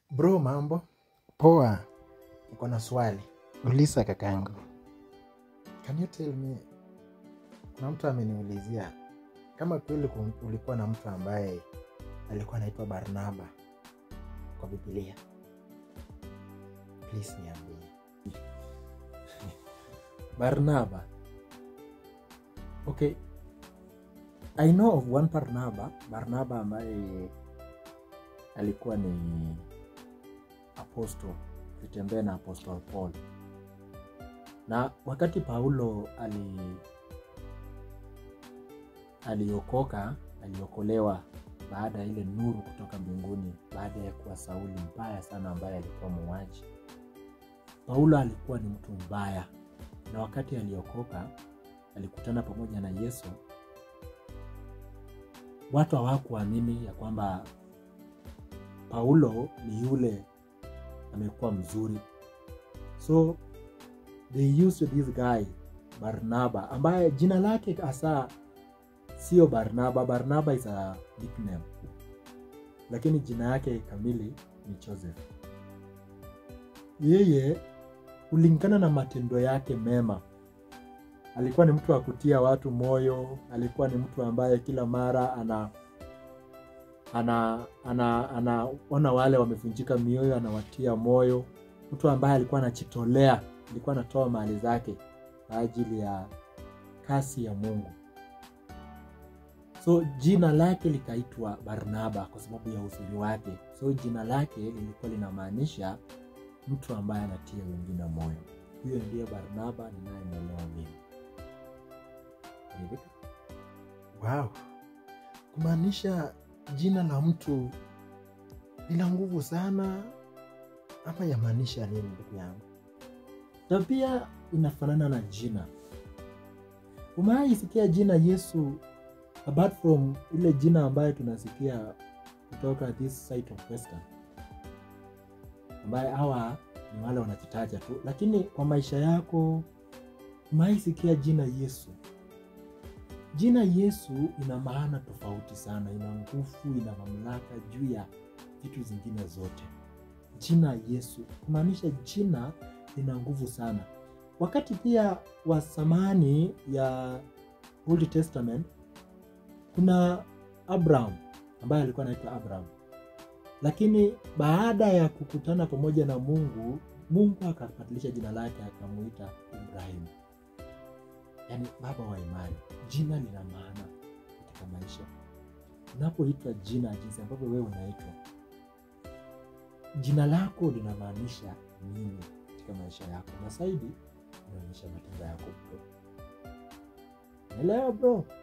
Bro, mambo? Poa, Niko na swali. uliza kakangu. Can you tell me, kuna mtu ameniulizia kama kweli ku- ulikuwa na mtu ambaye alikuwa anaitwa Barnaba kwa Biblia. Please niambie. Barnaba. Okay. I know of one Barnaba, Barnaba ambaye alikuwa ni apostle,alitembea na apostle Paul. Na wakati Paulo ali aliokoka, aliokolewa baada ya ile nuru kutoka mbinguni, baada ya kuwa Sauli mbaya sana ambaye alikuwa muuaji. Paulo alikuwa ni mtu mbaya, na wakati aliokoka alikutana pamoja na Yesu, watu hawakuamini ya kwamba Paulo ni yule amekuwa mzuri, so they used this guy Barnaba, ambaye jina lake hasa sio Barnaba. Barnaba is a nickname, lakini jina yake kamili ni Joseph. Yeye kulingana na matendo yake mema alikuwa ni mtu wa kutia watu moyo. Alikuwa ni mtu ambaye kila mara ana ana ana anaona wale wamevunjika mioyo, anawatia moyo. Mtu ambaye alikuwa anajitolea, alikuwa anatoa mali zake kwa ajili ya kasi ya Mungu. So jina lake likaitwa Barnaba kwa sababu ya uzuri wake. So jina lake lilikuwa linamaanisha mtu ambaye anatia wengine moyo. Huyo ndiye Barnaba ninayemwelewa mimi. Ridhika? Wow. Kumaanisha jina la mtu lina nguvu sana ama yamaanisha nini ndugu yangu? na pia inafanana na jina. Umewahi sikia jina Yesu apart from ile jina ambayo tunasikia kutoka this side of Western, ambaye hawa ni wale wanajitaja tu, lakini kwa maisha yako umewahi sikia jina Yesu? Jina Yesu ina maana tofauti sana, ina nguvu, ina mamlaka juu ya vitu zingine zote. Jina Yesu kumaanisha jina lina nguvu sana. Wakati pia wa zamani ya Old Testament kuna Abraham ambaye alikuwa anaitwa Abraham, lakini baada ya kukutana pamoja na Mungu, Mungu akabadilisha jina lake akamuita Ibrahim, yaani baba wa imani. Jina lina maana katika maisha. Unapoitwa jina jinsi ambavyo wewe unaitwa, jina lako linamaanisha nini katika maisha yako, na zaidi inaonyesha matendo yako bro. Elewa bro.